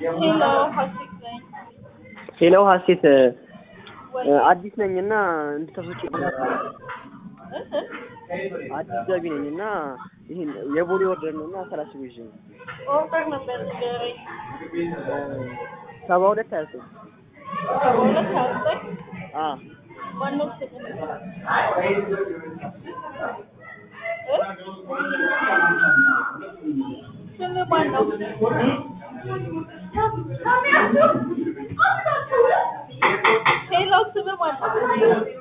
ሄሎ ሀሴት ነኝ። ሄሎ ሀሴት ወይ አዲስ ነኝ እና እንድታስወጪ አዲስ ገቢ ነኝ እና ይህን የቦሌ ወርደር ነው እና ሰላሳ ብዥ ነው ኦርደር ነበር ንገረኝ። ሰባ ሁለት ሀያ ሶስት ሰባ ሁለት ሀያ ዘጠኝ አ ማነው ስምህ? እ? ስምህ ማነው? ሄሎ ስምህ ማነው?